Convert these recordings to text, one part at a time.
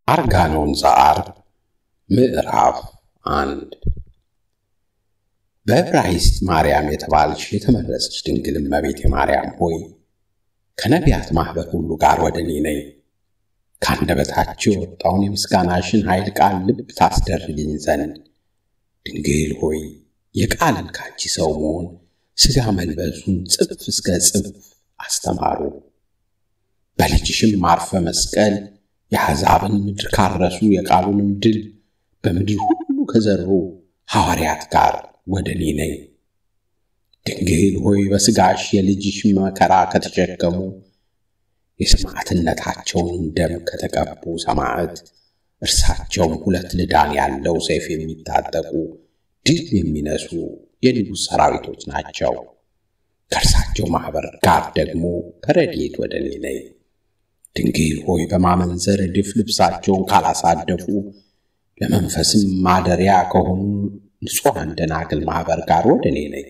አርጋኖን ዘዐርብ ምዕራፍ አንድ በዕብራይስጥ ማርያም የተባልሽ የተመረጸች ድንግል እመቤቴ ማርያም ሆይ ከነቢያት ማኅበር ሁሉ ጋር ወደ እኔ ነይ። ከአንደበታቸው የወጣውን የምስጋናሽን ኃይል ቃል ልብ ታስደርግኝ ዘንድ ድንግል ሆይ የቃልን ካንቺ ሰው መሆን ሥጋ መልበሱን ጽፍ እስከ ጽፍ አስተማሩ። በልጅሽም ማርፈ መስቀል የአሕዛብን ምድር ካረሱ የቃሉንም ድል በምድር ሁሉ ከዘሩ ሐዋርያት ጋር ወደ እኔ ነይ። ድንግል ሆይ በሥጋሽ የልጅሽ መከራ ከተሸከሙ የሰማዕትነታቸውንም ደም ከተቀቡ ሰማዕት እርሳቸውም ሁለት ልዳን ያለው ሰይፍ የሚታጠቁ ድል የሚነሱ የንጉሥ ሰራዊቶች ናቸው። ከእርሳቸው ማኅበር ጋር ደግሞ በረድኤት ወደ እኔ ነይ። ድንግል ሆይ በማመንዘር እድፍ ልብሳቸውን ካላሳደፉ ለመንፈስም ማደሪያ ከሆኑ ንጹሐን ደናግል ማኅበር ጋር ወደ እኔ ነይ።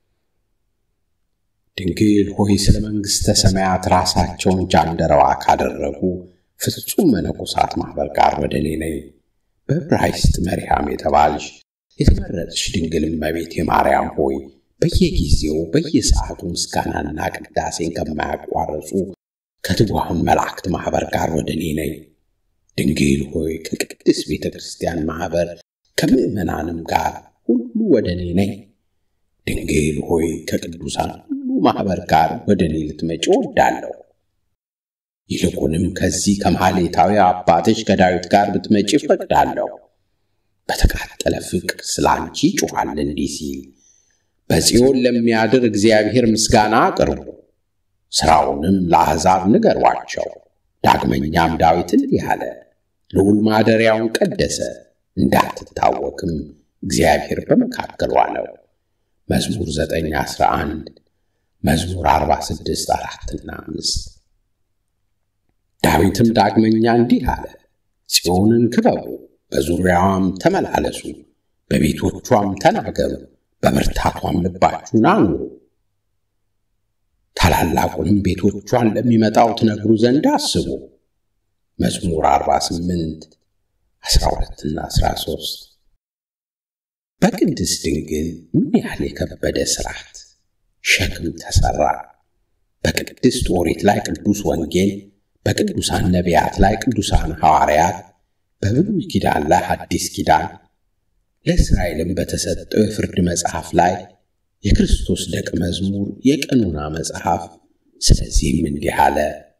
ድንግል ሆይ ስለ መንግሥተ ሰማያት ራሳቸውን ጃንደረባ ካደረጉ ፍጹም መነኮሳት ማኅበር ጋር ወደ እኔ ነይ። በዕብራይስጥ መርያም የተባልሽ የተመረጥሽ ድንግል እመቤቴ ማርያም ሆይ በየጊዜው በየሰዓቱ ምስጋናና ቅዳሴን ከማያቋርጹ ከትጉሃን መላእክት ማኅበር ጋር ወደ እኔ ነይ። ድንግል ሆይ ከቅድስት ቤተ ክርስቲያን ማኅበር ከምዕመናንም ጋር ሁሉ ወደ እኔ ነይ። ድንግል ሆይ ከቅዱሳን ሁሉ ማኅበር ጋር ወደ እኔ ልትመጪ እወዳለሁ። ይልቁንም ከዚህ ከማኅሌታዊ አባትሽ ከዳዊት ጋር ብትመጪ እፈቅዳለሁ። በተቃጠለ ፍቅር ስለ አንቺ ጮኻል እንዲህ ሲል በጽዮን ለሚያድር እግዚአብሔር ምስጋና አቅርቡ፣ ሥራውንም ለአሕዛብ ንገሯቸው። ዳግመኛም ዳዊት እንዲህ አለ፣ ልዑል ማደሪያውን ቀደሰ፣ እንዳትታወክም እግዚአብሔር በመካከሏ ነው። መዝሙር 9 11 መዝሙር 46 አራትና አምስት ዳዊትም ዳግመኛ እንዲህ አለ፣ ጽዮንን ክበቡ፣ በዙሪያዋም ተመላለሱ፣ በቤቶቿም ተናገሩ፣ በብርታቷም ልባችሁን አኑሩ። ታላላቁንም ቤቶቿን ለሚመጣው ትነግሩ ዘንድ አስቡ። መዝሙር 48 12ና 13 በቅድስት ድንግል ምን ያህል የከበደ ሥርዓት ሸክም ተሠራ! በቅድስት ኦሪት ላይ ቅዱስ ወንጌል፣ በቅዱሳን ነቢያት ላይ ቅዱሳን ሐዋርያት፣ በብሉይ ኪዳን ላይ ሐዲስ ኪዳን፣ ለእስራኤልም በተሰጠው የፍርድ መጽሐፍ ላይ የክርስቶስ ደቀ መዝሙር የቀኖና መጽሐፍ። ስለዚህም እንዲህ አለ፣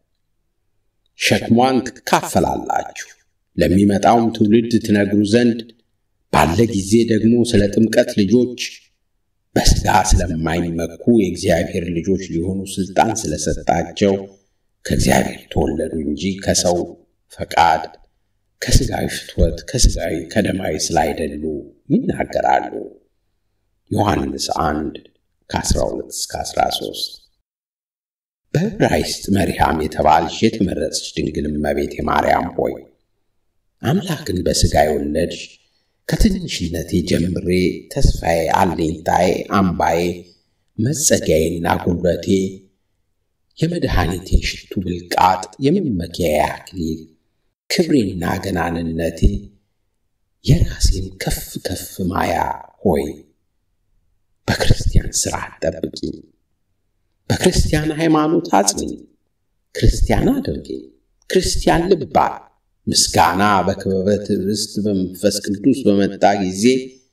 ሸክሟን ትካፈላላችሁ፣ ለሚመጣውም ትውልድ ትነግሩ ዘንድ ባለ ጊዜ ደግሞ ስለ ጥምቀት ልጆች በሥጋ ስለማይመኩ የእግዚአብሔር ልጆች ሊሆኑ ሥልጣን ስለሰጣቸው ከእግዚአብሔር ተወለዱ እንጂ ከሰው ፈቃድ ከሥጋዊ ፍትወት ከሥጋዊ ከደማዊ ስላይደሉ ይናገራሉ። ዮሐንስ 1 ከ12 እስከ 13 በዕብራይስጥ መርያም የተባልሽ የተመረጥሽ ድንግል እመቤቴ ማርያም ሆይ አምላክን በሥጋ የወለድሽ ከትንሽነቴ ጀምሬ ተስፋዬ፣ አለኝታዬ፣ አምባዬ፣ መጸጊያዬና ጉልበቴ፣ የመድኃኒቴ ሽቱ ብልቃጥ፣ የመመኪያዬ አክሊል፣ ክብሬና ገናንነቴ፣ የራሴን ከፍ ከፍ ማያ ሆይ በክርስቲያን ሥርዓት ጠብቂኝ፣ በክርስቲያን ሃይማኖት አጽንኝ፣ ክርስቲያን አድርጊኝ፣ ክርስቲያን ልባል ምስጋና በክበበ ትዕግሥት በመንፈስ ቅዱስ በመጣ ጊዜ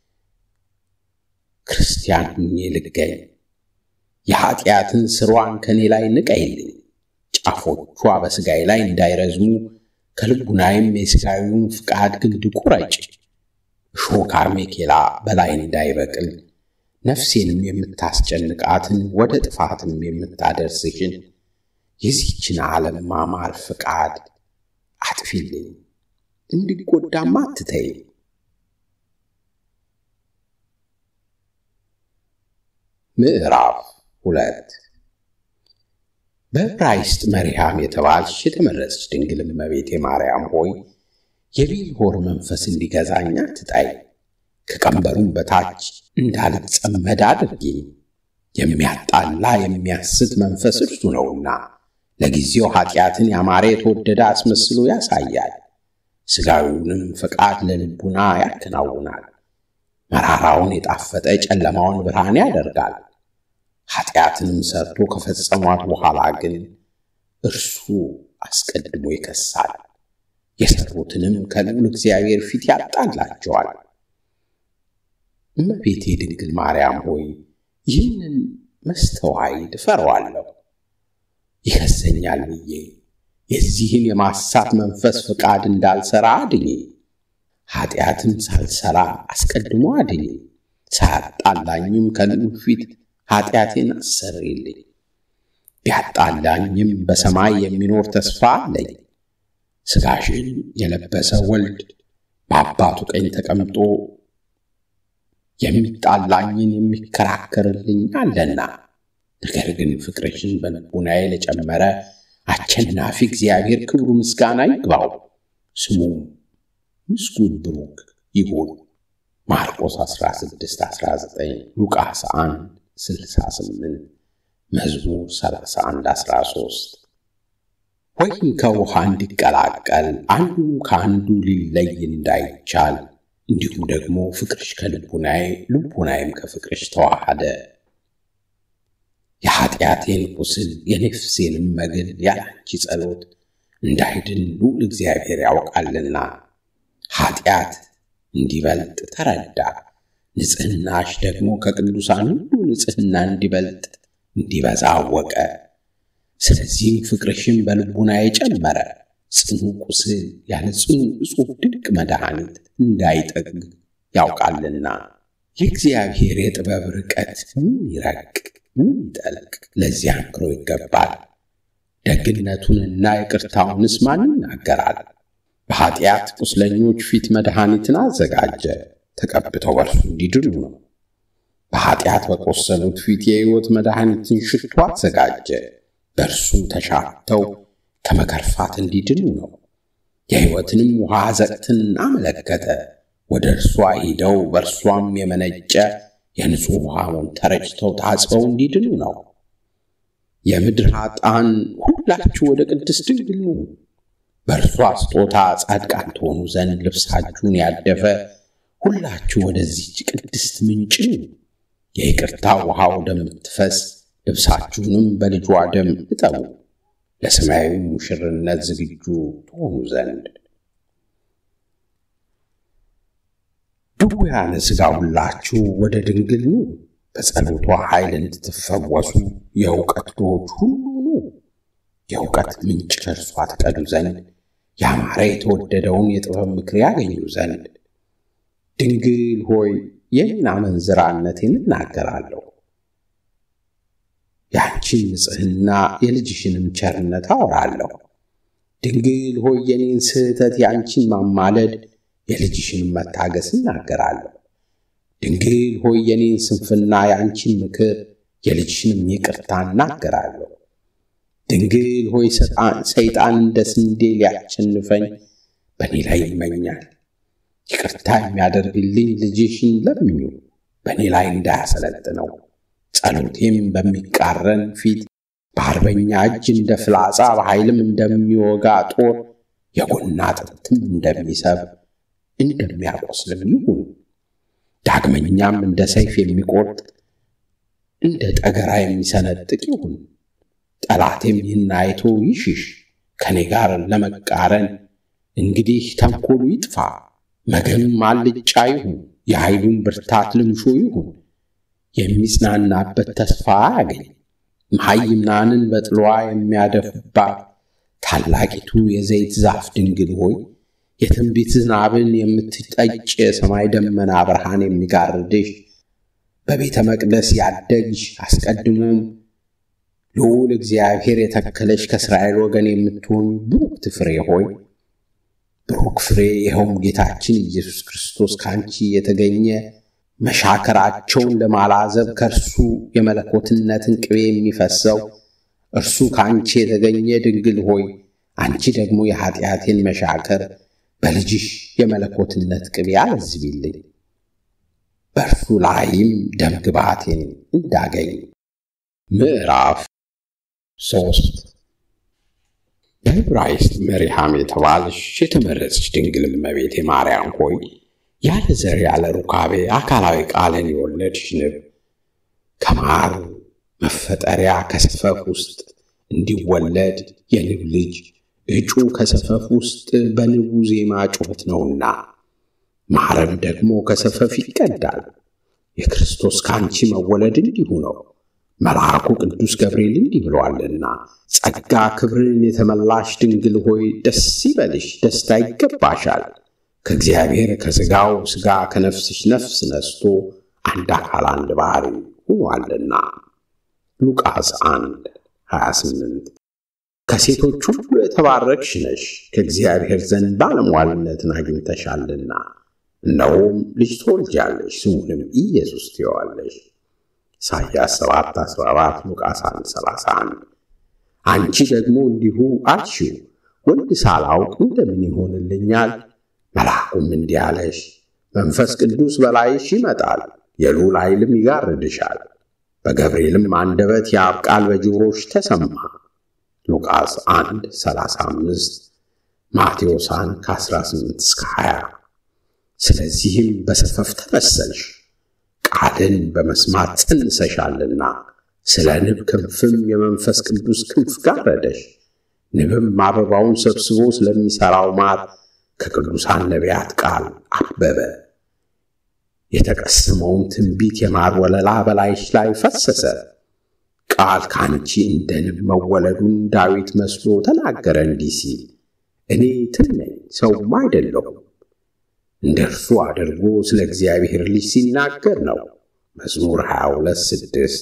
ክርስቲያን ሁኜ ልገኝ። የኀጢአትን ስሯን ከእኔ ላይ ንቀይልኝ። ጫፎቿ በሥጋዬ ላይ እንዳይረዝሙ ከልቡናይም የሥጋዊውን ፍቃድ ግንድ ቁረጭ። እሾህ አሜኬላ በላይ እንዳይበቅል ነፍሴንም የምታስጨንቃትን ወደ ጥፋትም የምታደርስሽን የዚህችን ዓለም ማማር ፍቃድ አጥፊልኝ፣ እንዲጎዳም አትተይ። ምዕራፍ ሁለት በዕብራይስጥ መርያም የተባልሽ የተመረጥሽ ድንግል እመቤቴ ማርያም ሆይ የቢልሆር መንፈስ እንዲገዛኝ አትጣይ። ከቀንበሩም በታች እንዳልጸመድ አድርጊኝ። የሚያጣላ የሚያስት መንፈስ እርሱ ነውና ለጊዜው ኃጢአትን ያማረ የተወደደ አስመስሎ ያሳያል። ሥጋዊውንም ፈቃድ ለልቡና ያከናውናል። መራራውን የጣፈጠ ጨለማውን ብርሃን ያደርጋል። ኃጢአትንም ሰርቶ ከፈጸሟት በኋላ ግን እርሱ አስቀድሞ ይከሳል፣ የሠሩትንም ከልዑል እግዚአብሔር ፊት ያጣላቸዋል። እመቤቴ ድንግል ማርያም ሆይ ይህንን መስተዋዕድ እፈራዋለሁ። ይከሰኛል ብዬ የዚህን የማሳት መንፈስ ፈቃድ እንዳልሠራ አድኜ፣ ኃጢአትም ሳልሠራ አስቀድሞ አድኜ፣ ሳያጣላኝም ከልዑል ፊት ኃጢአቴን አሰርልኝ። ቢያጣላኝም በሰማይ የሚኖር ተስፋ አለኝ። ሥጋሽን የለበሰ ወልድ በአባቱ ቀኝ ተቀምጦ የሚጣላኝን የሚከራከርልኝ አለና። ነገር ግን ፍቅርሽን በልቡናዬ ለጨመረ አሸናፊ እግዚአብሔር ክብሩ ምስጋና ይግባው፣ ስሙም ምስጉን ብሩክ ይሁን። ማርቆስ 16 19 ሉቃስ 1 68 መዝሙር 31 13 ወይም ከውሃ እንዲቀላቀል አንዱም ከአንዱ ሊለይ እንዳይቻል እንዲሁም ደግሞ ፍቅርሽ ከልቡናዬ ልቡናዬም ከፍቅርሽ ተዋሃደ። የኃጢአቴን ቁስል የነፍሴንም መግል ያላንቺ ጸሎት እንዳይድን ልዑል እግዚአብሔር ያውቃልና ኃጢአት እንዲበልጥ ተረዳ። ንጽሕናሽ ደግሞ ከቅዱሳን ሁሉ ንጽሕና እንዲበልጥ እንዲበዛ አወቀ። ስለዚህም ፍቅርሽን በልቡናዬ ጨመረ። ጽኑ ቁስል ያለ ጽኑ እጹብ ድንቅ መድኃኒት እንዳይጠግግ ያውቃልና። የእግዚአብሔር የጥበብ ርቀት ምን ይረቅ ምን ይጠልቅ! ለዚያ አንክሮ ይገባል። ደግነቱንና ይቅርታውንስ ማን ይናገራል? በኃጢአት ቁስለኞች ፊት መድኃኒትን አዘጋጀ፣ ተቀብተው በእርሱ እንዲድኑ ነው። በኃጢአት በቆሰሉት ፊት የሕይወት መድኃኒትን ሽቶ አዘጋጀ፣ በእርሱም ተሻተው ከመከርፋት እንዲድኑ ነው። የሕይወትንም ውሃ ዘቅትን አመለከተ፣ ወደ እርሷ ሂደው በእርሷም የመነጨ የንጹሕ ውሃውን ተረጭተው ታጽበው እንዲድኑ ነው። የምድር ኃጥአን ሁላችሁ ወደ ቅድስት ድንግል ኑ፣ በእርሷ ስጦታ ጻድቃን ትሆኑ ዘንድ ልብሳችሁን ያደፈ ሁላችሁ ወደዚህች ቅድስት ምንጭ ኑ። የይቅርታ ውሃ ወደምትፈስ ልብሳችሁንም በልጇ ደም እጠቡ፣ ለሰማያዊ ሙሽርነት ዝግጁ ትሆኑ ዘንድ። ድውያነ ሥጋ ሁላችሁ ወደ ድንግል ኑ፣ በጸሎቷ ኃይል እንድትፈወሱ የእውቀት ድሆች ሁሉ ኑ። የእውቀት ምንጭ ከእርሷ ትቀዱ ዘንድ ያማረ የተወደደውን የጥበብ ምክር ያገኙ ዘንድ። ድንግል ሆይ የኔን አመንዝራነቴን እናገራለሁ፣ ያንቺን ንጽሕና የልጅሽንም ቸርነት አወራለሁ። ድንግል ሆይ የኔን ስህተት የአንቺን ማማለድ የልጅሽንም መታገስ እናገራለሁ። ድንግል ሆይ የኔን ስንፍና የአንቺን ምክር የልጅሽንም ይቅርታ እናገራለሁ። ድንግል ሆይ ሰይጣን እንደ ስንዴ ሊያሸንፈኝ በእኔ ላይ ይመኛል። ይቅርታ የሚያደርግልኝ ልጅሽን ለምኙ፣ በእኔ ላይ እንዳያሰለጥነው። ጸሎቴም በሚቃረን ፊት በአርበኛ እጅ እንደ ፍላጻ በኃይልም እንደሚወጋ ጦር የጎና አጥንትም እንደሚሰብ እንደሚያቆስልም ይሁን። ዳግመኛም እንደ ሰይፍ የሚቆርጥ እንደ ጠገራ የሚሰነጥቅ ይሁን። ጠላቴም ይህን አይቶ ይሽሽ፣ ከእኔ ጋር ለመቃረን እንግዲህ ተንኮሉ ይጥፋ። መገኑም አልጫ ይሁን፣ የኃይሉም ብርታት ልምሾ ይሁን። የሚጽናናበት ተስፋ አያገኝ። መሐይምናንን በጥሏ የሚያደፉባት ታላቂቱ የዘይት ዛፍ ድንግል ሆይ የትንቢት ዝናብን የምትጠጭ የሰማይ ደመና ብርሃን የሚጋርድሽ በቤተ መቅደስ ያደግሽ አስቀድሞም ልዑል እግዚአብሔር የተከለሽ ከእስራኤል ወገን የምትሆን ብሩክት ፍሬ ሆይ ብሩክ ፍሬ ይኸውም ጌታችን ኢየሱስ ክርስቶስ ከአንቺ የተገኘ መሻከራቸውን ለማላዘብ ከእርሱ የመለኮትነትን ቅቤ የሚፈሰው እርሱ ከአንቺ የተገኘ ድንግል ሆይ አንቺ ደግሞ የኀጢአቴን መሻከር በልጅሽ የመለኮትነት ቅቤ አለዝቢልኝ፣ በእርሱ ላይም ደም ግባቴን እንዳገኝ። ምዕራፍ ሶስት በዕብራይስጥ መሪሃም የተባልሽ የተመረጽሽ ድንግል እመቤቴ ማርያም ሆይ ያለ ዘር ያለ ሩካቤ አካላዊ ቃልን የወለድሽ ንብ ከማር መፈጠሪያ ከሰፈፍ ውስጥ እንዲወለድ የንብ ልጅ እጩ ከሰፈፍ ውስጥ በንቡ ዜማ ጩኸት ነውና ማርም ደግሞ ከሰፈፍ ይቀዳል። የክርስቶስ ከአንቺ መወለድ እንዲሁ ነው። መልአኩ ቅዱስ ገብርኤል እንዲህ ብሏልና ጸጋ ክብርን የተመላሽ ድንግል ሆይ ደስ ይበልሽ፣ ደስታ ይገባሻል። ከእግዚአብሔር ከሥጋው ሥጋ ከነፍስሽ ነፍስ ነስቶ አንድ አካል አንድ ባሕሪ ሆኗልና። ሉቃስ 1 28 ከሴቶች ሁሉ የተባረክሽ ነሽ፣ ከእግዚአብሔር ዘንድ ባለሟልነትን አግኝተሻልና። እነሆም ልጅ ትወልጃለሽ፣ ስሙንም ኢየሱስ ትይዋለሽ። ኢሳይያስ 7 14 ሉቃስ 1 31 አንቺ ደግሞ እንዲሁ አልሽው፣ ወንድ ሳላውቅ እንደምን ይሆንልኛል? መልአኩም እንዲህ አለሽ፣ መንፈስ ቅዱስ በላይሽ ይመጣል፣ የልዑል ኃይልም ይጋርድሻል። በገብርኤልም አንደበት የአብ ቃል በጆሮሽ ተሰማ። ሉቃስ 1 35 ማቴዎስ 1 ከ18 እስከ 20 ስለዚህም በሰፈፍ ተመሰልሽ ቃልን በመስማት ጸንሰሻልና፣ ስለ ንብ ክንፍም የመንፈስ ቅዱስ ክንፍ ጋረደሽ። ንብም አበባውን ሰብስቦ ስለሚሠራው ማር ከቅዱሳን ነቢያት ቃል አበበ። የተቀሰመውን ትንቢት የማር ወለላ በላይሽ ላይ ፈሰሰ። ቃል ከአንቺ እንደ ንብ መወለዱን ዳዊት መስሎ ተናገረ እንዲህ ሲል እኔ ትል ነኝ ሰውም አይደለሁም እንደ እርሱ አድርጎ ስለ እግዚአብሔር ልጅ ሲናገር ነው። መዝሙር 22 6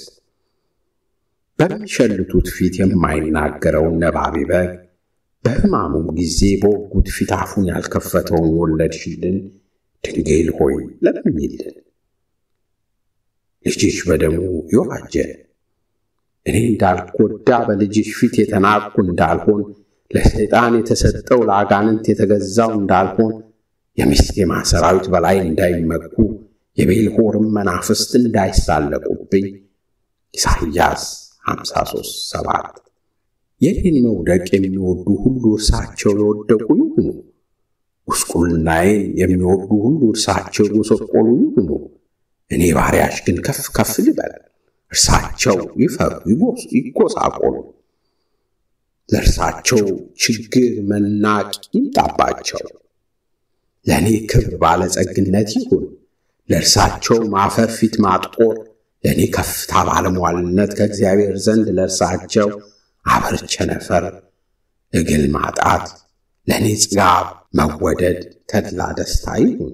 በሚሸልቱት ፊት የማይናገረውን ነባቢ በግ በሕማሙም ጊዜ በወጉት ፊት አፉን ያልከፈተውን ወለድሽልን ድንግል ሆይ ለምኝልን። ልጅሽ በደሙ የዋጀ እኔ እንዳልጎዳ በልጅሽ ፊት የተናቅኩ እንዳልሆን ለሰይጣን የተሰጠው ለአጋንንት የተገዛው እንዳልሆን የምስቴማ ሰራዊት በላይ እንዳይመኩ የቤልሆርም መናፍስት እንዳይሳለቁብኝ ኢሳይያስ 53 7 የኔን መውደቅ የሚወዱ ሁሉ እርሳቸው የወደቁ ይሁኑ። ጉስቁልናዬን የሚወዱ ሁሉ እርሳቸው የጎሰቆሉ ይሁኑ። እኔ ባሪያሽ ግን ከፍ ከፍ ልበል፣ እርሳቸው ይፈሩ ይጎሳቆሉ። ለእርሳቸው ችግር መናቅ ይምጣባቸው። ለእኔ ክብር ባለጸግነት ይሁን፣ ለእርሳቸው ማፈር ፊት ማጥቆር። ለእኔ ከፍታ ባለሟልነት ከእግዚአብሔር ዘንድ ለእርሳቸው አበር ቸነፈር እግል ማጣት። ለእኔ ጽጋብ መወደድ ተድላ ደስታ ይሁን።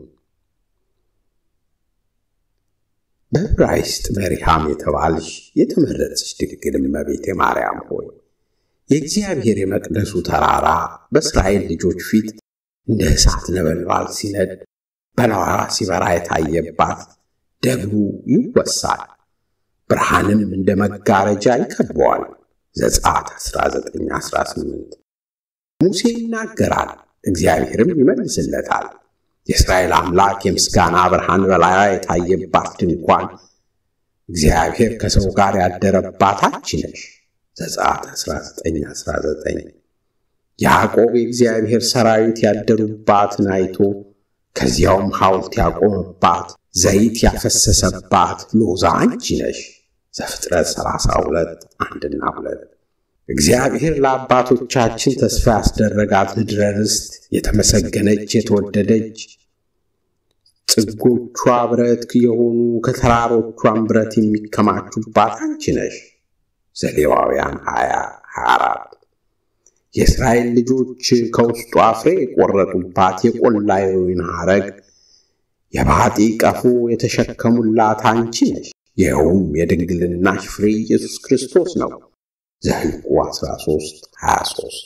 በዕብራይስጥ መሪሃም የተባልሽ የተመረጽሽ ድንግል እመቤቴ ማርያም ሆይ የእግዚአብሔር የመቅደሱ ተራራ በእስራኤል ልጆች ፊት እንደ እሳት ነበልባል ሲነድ በላዋ ሲበራ የታየባት ደብሩ ይወሳል፣ ብርሃንም እንደ መጋረጃ ይከበዋል። ዘጸአት 1918 ሙሴ ይናገራል፣ እግዚአብሔርም ይመልስለታል። የእስራኤል አምላክ የምስጋና ብርሃን በላያ የታየባት ድንኳን እግዚአብሔር ከሰው ጋር ያደረባት አንቺ ነሽ። ዘጸአት 1919 ያዕቆብ የእግዚአብሔር ሰራዊት ያደሩባትን አይቶ ከዚያውም ሐውልት ያቆመባት ዘይት ያፈሰሰባት ሎዛ አንቺ ነሽ። ዘፍጥረት 32 አንድና ሁለት እግዚአብሔር ለአባቶቻችን ተስፋ ያስደረጋት ምድረ ርስት የተመሰገነች የተወደደች ጽጎቿ ብረት የሆኑ ከተራሮቿን ብረት የሚከማቹባት አንቺ ነሽ። ዘሌዋውያን 20 24 የእስራኤል ልጆች ከውስጧ ፍሬ የቆረጡባት የቆላ የወይን ሐረግ የባጢ ቀፎ የተሸከሙላት አንቺ ነሽ። ይኸውም የድንግልናሽ ፍሬ ኢየሱስ ክርስቶስ ነው። ዘኍልቍ 13 23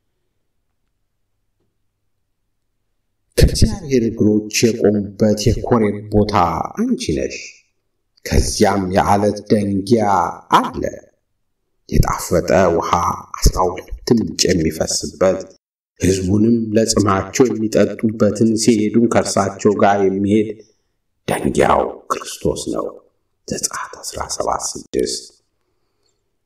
ከእግዚአብሔር እግሮች የቆሙበት የኮሬብ ቦታ አንቺ ነሽ። ከዚያም የዓለት ደንጊያ አለ የጣፈጠ ውሃ አስራ ሁለት ምንጭ የሚፈስበት ሕዝቡንም ለጽማቸው የሚጠጡበትን ሲሄዱም ከእርሳቸው ጋር የሚሄድ ደንጊያው ክርስቶስ ነው። ዘጸአት 17 6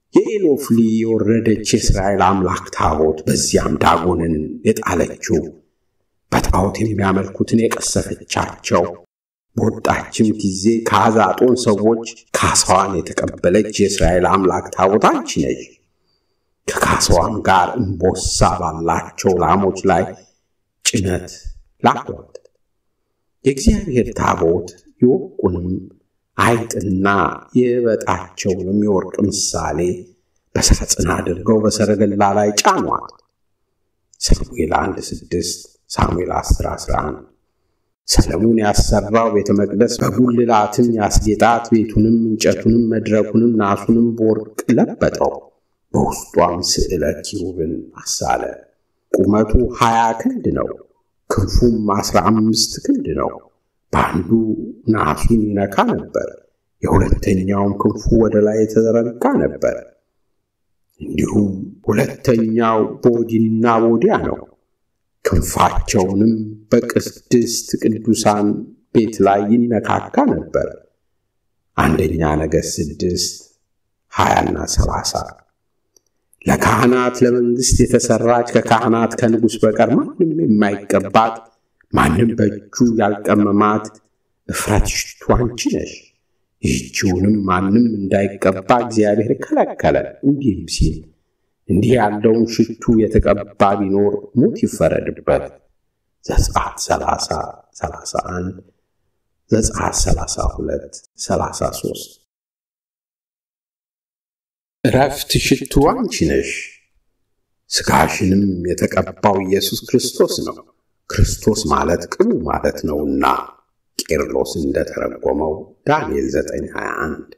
የኢሎፍሊ የወረደች የእስራኤል አምላክ ታቦት በዚያም ዳጎንን የጣለችው በጣዖት የሚያመልኩትን የቀሰፈቻቸው በወጣችም ጊዜ ከአዛጦን ሰዎች ካሳዋን የተቀበለች የእስራኤል አምላክ ታቦት አንቺ ነሽ። ከካሳዋም ጋር እምቦሳ ባላቸው ላሞች ላይ ጭነት ላኳት። የእግዚአብሔር ታቦት የወርቁንም አይጥና የበጣቸውንም የወርቅ ምሳሌ በሳጥን አድርገው በሰረገላ ላይ ጫኗት። ሳሙኤል 1 6 ሳሙኤል 10 11 ሰለሞን ያሰራው ቤተ መቅደስ በጉልላትም ያስጌጣት ቤቱንም እንጨቱንም መድረኩንም ናሱንም በወርቅ ለበጠው። በውስጧም ስዕለ ኪሩብን አሳለ። ቁመቱ ሀያ ክንድ ነው፣ ክንፉም አስራ አምስት ክንድ ነው። በአንዱ ናሱን ይነካ ነበር፣ የሁለተኛውም ክንፉ ወደ ላይ የተዘረጋ ነበር። እንዲሁም ሁለተኛው በወዲና በወዲያ ነው። ክንፋቸውንም በቅድስት ቅዱሳን ቤት ላይ ይነካካ ነበር። አንደኛ ነገሥት ስድስት ሀያና ሰላሳ ለካህናት ለመንግሥት የተሠራች ከካህናት ከንጉሥ በቀር ማንም የማይቀባት ማንም በእጁ ያልቀመማት እፍረት ሽቱ አንቺ ነሽ። ይህችውንም ማንም እንዳይቀባ እግዚአብሔር ከለከለ፣ እንዲህም ሲል እንዲህ ያለውን ሽቱ የተቀባ ቢኖር ሞት ይፈረድበት። ዘጸአት 30 31 ዘጸአት 32 33 እረፍት ሽቱ አንቺ ነሽ። ሥጋሽንም የተቀባው ኢየሱስ ክርስቶስ ነው። ክርስቶስ ማለት ቅቡ ማለት ነውና ቄርሎስ እንደተረጎመው ዳንኤል 921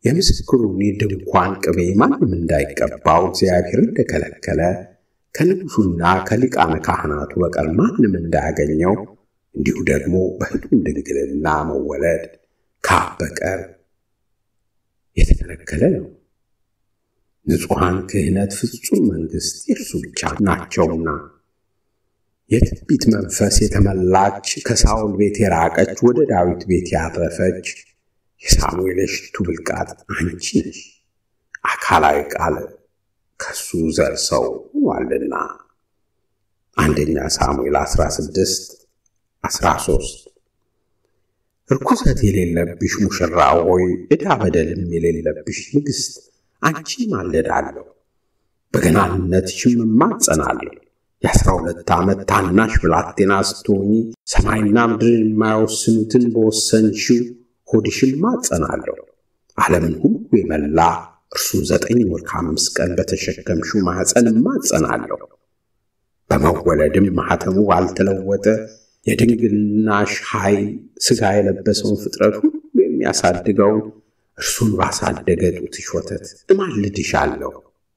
የምስክሩን የድንኳን ቅቤ ማንም እንዳይቀባው እግዚአብሔር እንደከለከለ ከንጉሡና ከሊቃነ ካህናቱ በቀር ማንም እንዳያገኘው እንዲሁ ደግሞ በሕቱም ድንግልና መወለድ ከአብ በቀር የተከለከለ ነው። ንጹሐን ክህነት፣ ፍጹም መንግሥት የእርሱ ብቻ ናቸውና የትንቢት መንፈስ የተመላች ከሳውል ቤት የራቀች ወደ ዳዊት ቤት ያረፈች የሳሙኤል የሽቱ ብልቃጥ አንቺ ነሽ። አካላዊ ቃል ከሱ ዘር ሰው ሆኗልና። አንደኛ ሳሙኤል 16 13 ርኩሰት የሌለብሽ ሙሽራ ሆይ ዕዳ በደልም የሌለብሽ ንግሥት አንቺ ማለዳለሁ፣ በገናንነትሽም እማጸናለሁ። የአስራ ሁለት ዓመት ታናሽ ብላቴና ስትሆኚ ሰማይና ምድርን የማይወስኑትን በወሰንሽው ሆድሽም እማጸናለሁ። ዓለምን ሁሉ የመላ እርሱን ዘጠኝ ወር ከአምስት ቀን በተሸከምሽው ማኅፀን እማጸናለሁ። በመወለድም ማኅተሙ ባልተለወጠ የድንግልናሽ ኃይል ሥጋ የለበሰውን ፍጥረት ሁሉ የሚያሳድገውን እርሱን ባሳደገ ጡትሽ ወተት እማልድሻለሁ።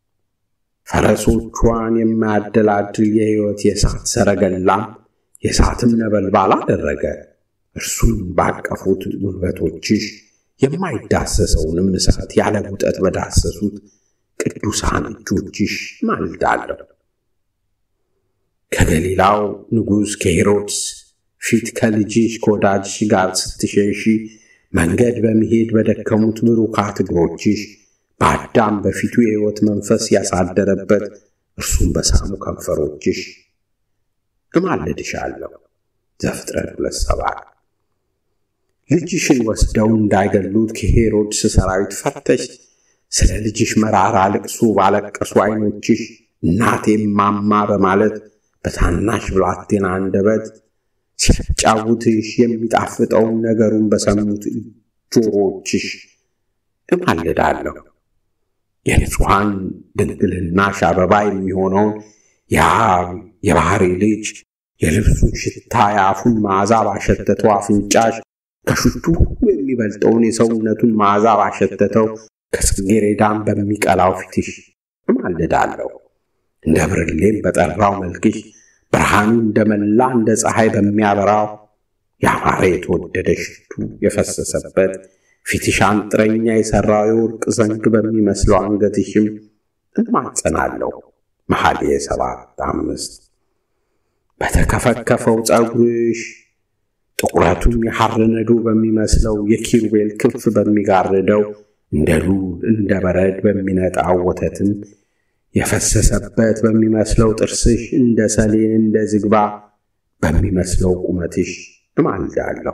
ፈረሶቿን የማያደላድል የሕይወት የእሳት ሰረገላም የእሳትም ነበልባል አደረገ። እርሱን ባቀፉት ጉልበቶችሽ የማይዳሰሰውንም እሳት ያለ ውጠት በዳሰሱት ቅዱሳን እጆችሽ ማልዳለሁ። ከገሊላው ንጉሥ ከሄሮድስ ፊት ከልጅሽ ከወዳጅሽ ጋር ስትሸሺ መንገድ በመሄድ በደከሙት ብሩካት እግሮችሽ በአዳም በፊቱ የሕይወት መንፈስ ያሳደረበት እርሱም በሳሙ ከንፈሮችሽ እማልድሻለሁ። ዘፍጥረት ሁለት ሰባት ልጅሽን ወስደው እንዳይገሉት ከሄሮድስ ሰራዊት ፈርተሽ ስለ ልጅሽ መራራ ልቅሶ ባለቀሱ ዐይኖችሽ እናቴ ማማ በማለት በታናሽ ብላቴና አንደበት ሲያጫውትሽ የሚጣፍጠውን ነገሩን በሰሙት ጆሮችሽ እማልዳለሁ። የንጹሐን ድንግልናሽ አበባ የሚሆነውን የአብ የባሕሪ ልጅ የልብሱን ሽታ የአፉን መዓዛ ባሸተተው አፍንጫሽ ከሽቱ ሁሉ የሚበልጠውን የሰውነቱን መዓዛ ባሸተተው ከጽጌረዳም በሚቀላው ፊትሽ እማልዳለሁ። እንደ ብርሌም በጠራው መልክሽ ብርሃኑ እንደ መላ እንደ ፀሐይ በሚያበራው ያማረ የተወደደ ሽቱ የፈሰሰበት ፊትሽ አንጥረኛ የሠራው የወርቅ ዘንግ በሚመስለው አንገትሽም እማጸናለሁ። መኃልየ ሰባት አምስት በተከፈከፈው ጸጉርሽ ጥቁረቱም የሐር ነዶ በሚመስለው የኪሩቤል ክንፍ በሚጋርደው እንደ ሉል እንደ በረድ በሚነጣው ወተትም የፈሰሰበት በሚመስለው ጥርስሽ እንደ ሰሌን እንደ ዝግባ በሚመስለው ቁመትሽ እማልዳለሁ።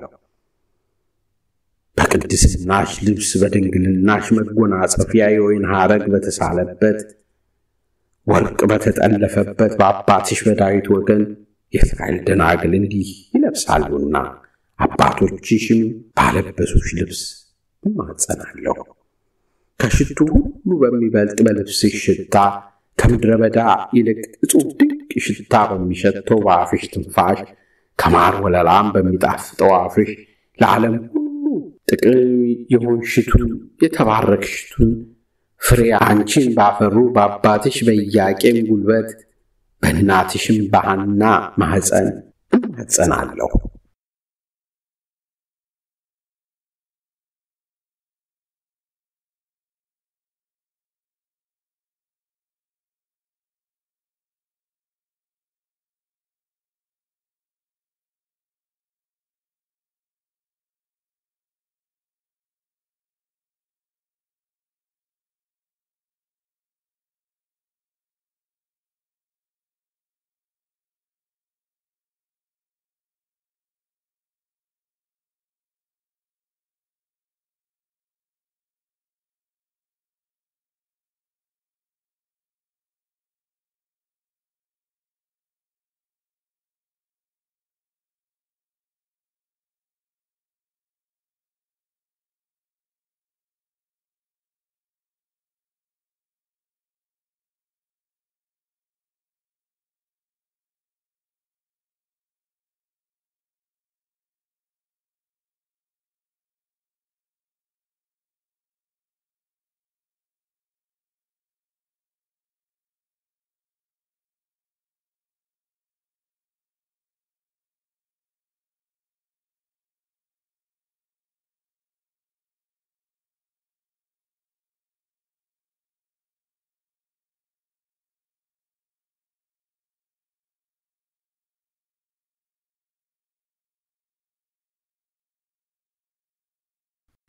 በቅድስናሽ ልብስ በድንግልናሽ መጎናጸፊያ የወይን ሐረግ በተሳለበት ወርቅ በተጠለፈበት በአባትሽ በዳዊት ወገን የእስራኤል ደናግል እንዲህ ይለብሳሉና አባቶችሽም ባለበሱሽ ልብስ እማጸናለሁ። ከሽቱ ሁሉ በሚበልጥ በልብስሽ ሽታ ከምድረ በዳ ይልቅ እጹብ ድንቅ ሽታ በሚሸተው በአፍሽ ትንፋሽ ከማር ወለላም በሚጣፍጠው አፍሽ ለዓለም ሁሉ ጥቅም የሆንሽቱን የተባረክሽቱን ፍሬ አንቺን ባፈሩ በአባትሽ በኢያቄም ጉልበት በእናትሽም በሐና ማኅፀን እማጸናለሁ።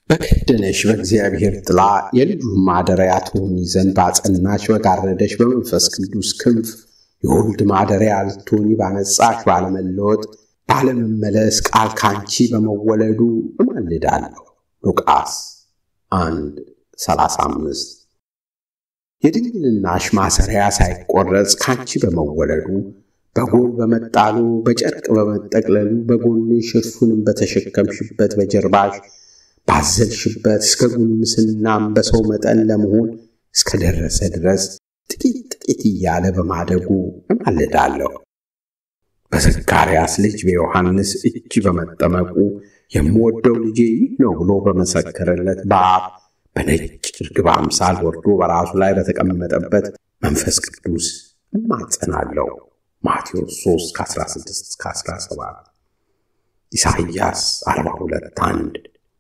በከደነሽ በእግዚአብሔር ጥላ የልጁን ማደሪያ ትሆኚ ዘንድ ባጸናሽ በጋረደሽ በመንፈስ ቅዱስ ክንፍ የወልድ ማደሪያ ልትሆኚ ባነጻሽ ባለመለወጥ ባለመመለስ ቃል ካንቺ በመወለዱ እማልዳለሁ። ሉቃስ 1 35 የድንግልናሽ ማሰሪያ ሳይቆረጽ ካንቺ በመወለዱ በጎል በመጣሉ በጨርቅ በመጠቅለሉ በጎንሽ እርሱንም በተሸከምሽበት በጀርባሽ ባዘልሽበት እስከ ጉልምስናም በሰው መጠን ለመሆን እስከደረሰ ድረስ ጥቂት ጥቂት እያለ በማደጉ እማልዳለሁ። በዘካርያስ ልጅ በዮሐንስ እጅ በመጠመቁ የምወደው ልጄ ይህ ነው ብሎ በመሰከረለት በአብ በነጭ ርግብ አምሳል ወርዶ በራሱ ላይ በተቀመጠበት መንፈስ ቅዱስ እማጸናለሁ። ማቴዎስ 3 ከ16 17 ኢሳይያስ 42 1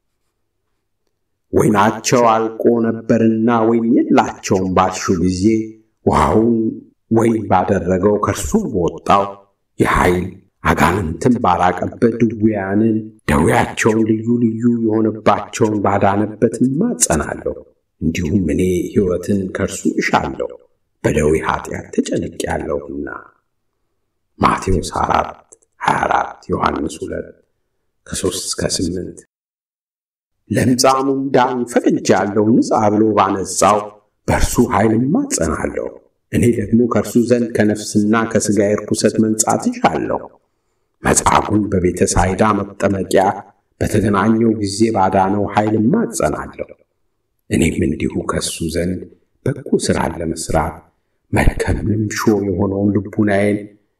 ወይናቸው አልቆ ነበርና ወይን የላቸውም ባልሹ ጊዜ ውሃውን ወይን ባደረገው ከእርሱም በወጣው የኃይል አጋንንትን ባራቀበት ድውያንን ደዌያቸውን ልዩ ልዩ የሆነባቸውን ባዳነበት እማጸናለሁ። እንዲሁም እኔ ሕይወትን ከእርሱ እሻለሁ በደዌ ኃጢአት ተጨንቄአለሁና። ማቴዎስ 4 24 ዮሐንስ 2 ከ3 እስከ 8 ለምጻሙም ዳን ፈቅጃለሁ ንጻ ብሎ ባነጻው በእርሱ ኃይል እማጸናለሁ። እኔ ደግሞ ከእርሱ ዘንድ ከነፍስና ከሥጋ ርኩሰት መንጻት እሻለሁ። መጻጉን በቤተ ሳይዳ መጠመቂያ በተገናኘው ጊዜ ባዳነው ኃይል እማጸናለሁ። እኔም እንዲሁ ከእሱ ዘንድ በጎ ሥራን ለመሥራት መልከምንም ሾ የሆነውን ልቡናዬን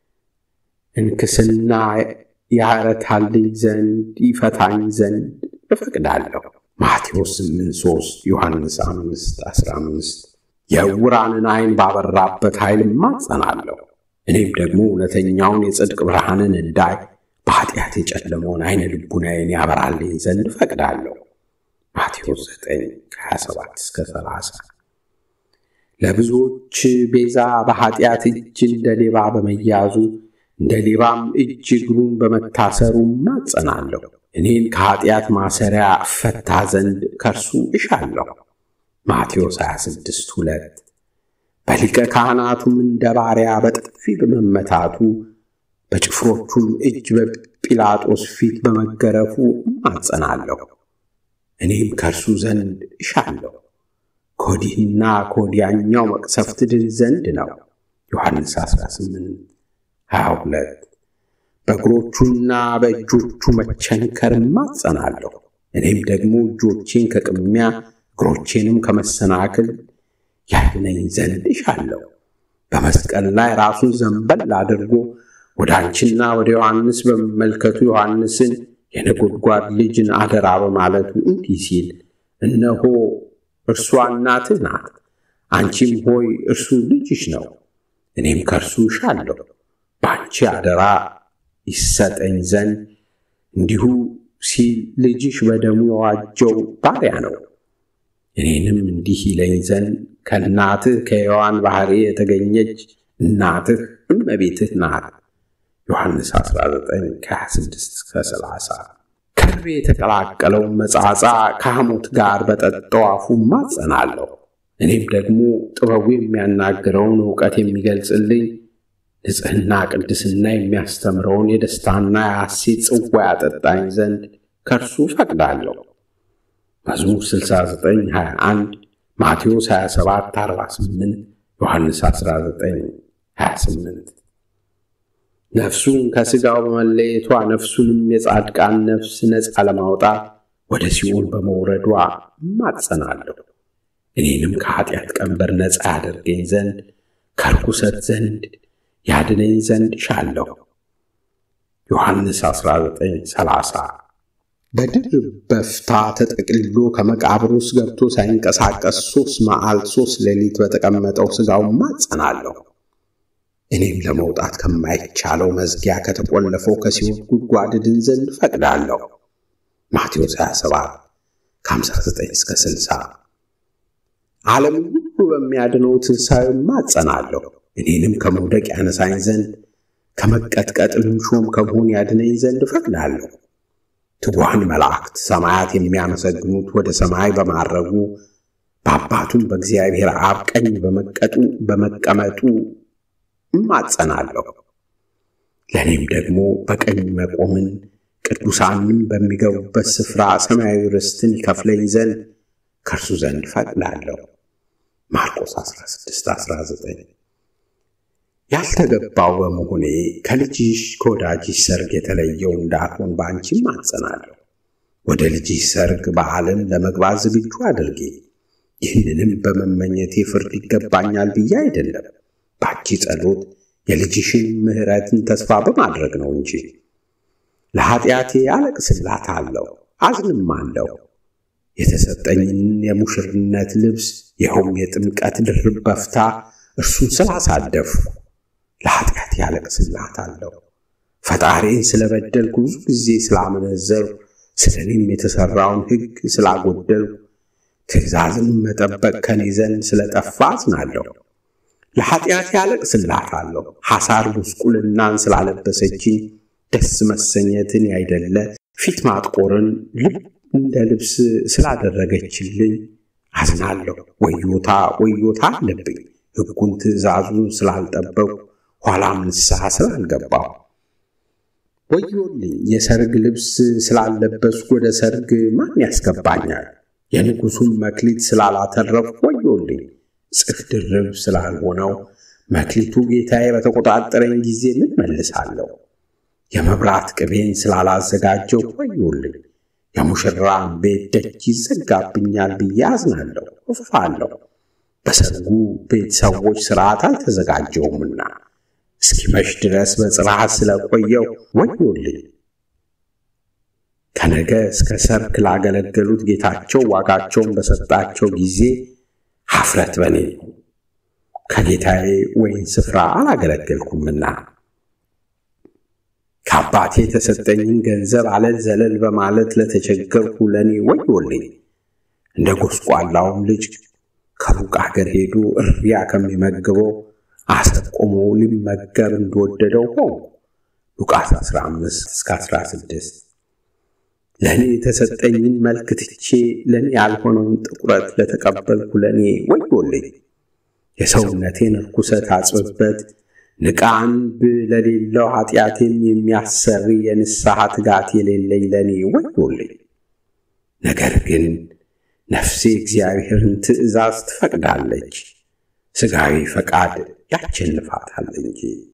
እንክስና ያረታልኝ ዘንድ ይፈታኝ ዘንድ እፈቅዳለሁ። ማቴዎስ 8 3 ዮሐንስ 5 15 የዕውራንን ዐይን ባበራበት ኃይል እማጸናለሁ። እኔም ደግሞ እውነተኛውን የጽድቅ ብርሃንን እንዳይ በኃጢአት የጨለመውን ዐይነ ልቡናዬን ያበራልኝ ዘንድ እፈቅዳለሁ። ማቴዎስ 9 27 እስከ 30 ለብዙዎች ቤዛ በኃጢአት እጅ እንደ ሌባ በመያዙ እንደ ሌባም እጅ እግሩን በመታሰሩ እማጸናለሁ። እኔን ከኃጢአት ማሰሪያ እፈታ ዘንድ ከእርሱ እሻለሁ። ማቴዎስ 26 2 በሊቀ ካህናቱም እንደ ባሪያ በጥፊ በመመታቱ በጭፍሮቹም እጅ በጲላጦስ ፊት በመገረፉ እማጸናለሁ። እኔም ከእርሱ ዘንድ እሻለሁ። ከወዲህና ከወዲያኛው መቅሰፍት ድን ዘንድ ነው። ዮሐንስ 18 22 በእግሮቹና በእጆቹ መቸንከር እማጸናለሁ። እኔም ደግሞ እጆቼን ከቅሚያ እግሮቼንም ከመሰናክል ያድነኝ ዘንድ እሻለሁ። በመስቀል ላይ ራሱን ዘንበል አድርጎ ወደ አንቺና ወደ ዮሐንስ በመመልከቱ ዮሐንስን የነጎድጓድ ልጅን አደራ በማለቱ እንዲህ ሲል እነሆ እርሷ እናትህ ናት፣ አንቺም ሆይ እርሱ ልጅሽ ነው። እኔም ከእርሱ እሻለሁ በአንቺ አደራ ይሰጠኝ ዘንድ እንዲሁ ሲል ልጅሽ በደሙ የዋጀው ባሪያ ነው። እኔንም እንዲህ ይለኝ ዘንድ ከእናትህ ከሔዋን ባሕሪ የተገኘች እናትህ እመቤትህ ናት። ዮሐንስ 19 ከ26 እስከ 30 ከርቤ የተቀላቀለውን መጻጻ ከሐሞት ጋር በጠጣው አፉ እማጸናለሁ። እኔም ደግሞ ጥበቡ የሚያናግረውን ዕውቀት የሚገልጽልኝ ንጽሕና ቅድስና የሚያስተምረውን የደስታና የሐሴት ጽዋ ያጠጣኝ ዘንድ ከእርሱ ፈቅዳለሁ። መዝሙር 69 21 ማቴዎስ 27 48 ዮሐንስ 19 28 ነፍሱን ከሥጋው በመለየቷ ነፍሱንም የጻድቃን ነፍስ ነፃ ለማውጣት ወደ ሲኦል በመውረዷ እማጸናለሁ። እኔንም ከኀጢአት ቀንበር ነፃ ያደርገኝ ዘንድ ከርኩሰት ዘንድ ያድነኝ ዘንድ እሻለሁ። ዮሐንስ 1930 በድርብ በፍታ ተጠቅልሎ ከመቃብር ውስጥ ገብቶ ሳይንቀሳቀስ ሦስት መዓልት ሦስት ሌሊት በተቀመጠው ሥጋው እማጸናለሁ። እኔም ለመውጣት ከማይቻለው መዝጊያ ከተቆለፈው ከሲኦል ጉድጓድ ድን ዘንድ እፈቅዳለሁ። ማቴዎስ 27 ከ59 እስከ 60 ዓለምን ሁሉ በሚያድነው ትንሣኤው እማጸናለሁ። እኔንም ከመውደቅ ያነሳኝ ዘንድ ከመቀጥቀጥ ልምሾም ከመሆን ያድነኝ ዘንድ እፈቅዳለሁ። ትጉሃን መላእክት ሰማያት የሚያመሰግኑት ወደ ሰማይ በማረጉ በአባቱም በእግዚአብሔር አብ ቀኝ በመቀጡ በመቀመጡ እማጸናለሁ። ለእኔም ደግሞ በቀኝ መቆምን ቅዱሳንም በሚገቡበት ስፍራ ሰማያዊ ርስትን ይከፍለኝ ዘንድ ከእርሱ ዘንድ ፈቅዳለሁ። ማርቆስ 16 19 ያልተገባው በመሆኔ ከልጅሽ ከወዳጅሽ ሰርግ የተለየው እንዳልሆን በአንቺም አጸናለሁ። ወደ ልጅሽ ሰርግ በዓልን ለመግባት ዝግጁ አድርጌ። ይህንንም በመመኘቴ ፍርድ ይገባኛል ብዬ አይደለም፣ በአንቺ ጸሎት የልጅሽን ምሕረትን ተስፋ በማድረግ ነው እንጂ። ለኀጢአቴ አለቅስላታለሁ፣ አዝንም አለሁ። የተሰጠኝን የሙሽርነት ልብስ ይኸውም የጥምቀት ድርብ በፍታ እርሱን ስላሳደፍኩ ለኀጢአቴ አለቅስላታለሁ። ፈጣሪን ስለበደልኩ ብዙ ጊዜ ስላመነዘርኩ ስለ እኔም የተሠራውን ሕግ ስላጎደልኩ ትእዛዝን መጠበቅ ከኔ ዘንድ ስለጠፋ አዝናለሁ። ለኀጢአቴ አለቅስላታለሁ። ሐሳር ጉስቁልናን ስላለበሰችኝ ደስ መሰኘትን ያይደለ ፊት ማጥቆርን ልብ እንደ ልብስ ስላደረገችልኝ አዝናለሁ። ወዮታ ወዮታ አለብኝ ሕጉን ትእዛዙን ስላልጠበቁ ኋላም ንስሐ ስላልገባሁ። ወዮልኝ የሰርግ ልብስ ስላለበስኩ ወደ ሰርግ ማን ያስገባኛል? የንጉሡን መክሊት ስላላተረፍኩ ወዮልኝ። ጽፍ ድርብ ስላልሆነው መክሊቱ ጌታዬ በተቆጣጠረኝ ጊዜ ምን መልሳለሁ? የመብራት ቅቤን ስላላዘጋጀው ወዮልኝ። የሙሽራን ቤት ደጅ ይዘጋብኛል ብዬ አዝናለሁ፣ እፍፋለሁ። በሰርጉ ቤት ሰዎች ሥርዓት አልተዘጋጀውምና እስኪመሽ ድረስ በጽርሐት ስለቆየው ወዮልኝ። ከነገ እስከ ሰርክ ላገለገሉት ጌታቸው ዋጋቸውን በሰጣቸው ጊዜ ሐፍረት በኔ ነው። ከጌታዬ ወይን ስፍራ አላገለገልኩምና ከአባቴ የተሰጠኝን ገንዘብ አለል ዘለል በማለት ለተቸገርኩ ለእኔ ወዮልኝ። እንደ ጎስቋላውም ልጅ ከሩቅ አገር ሄዶ እሪያ ከሚመግበው አሰር ቆሞ ሊመገብ እንደወደደው ሆንኩ። ሉቃስ 15 እስከ 16 ለእኔ የተሰጠኝን መልክ ትቼ ለእኔ ያልሆነውን ጥቁረት ለተቀበልኩ ለእኔ ወዮልኝ። የሰውነቴን ርኩሰት አጽብበት ንቃ አንብ ለሌለው ኃጢአቴም የሚያሰሪ የንስሐ ትጋት የሌለኝ ለእኔ ወዮልኝ። ነገር ግን ነፍሴ እግዚአብሔርን ትእዛዝ ትፈቅዳለች፣ ሥጋዊ ፈቃድ ያቸንፋታል እንጂ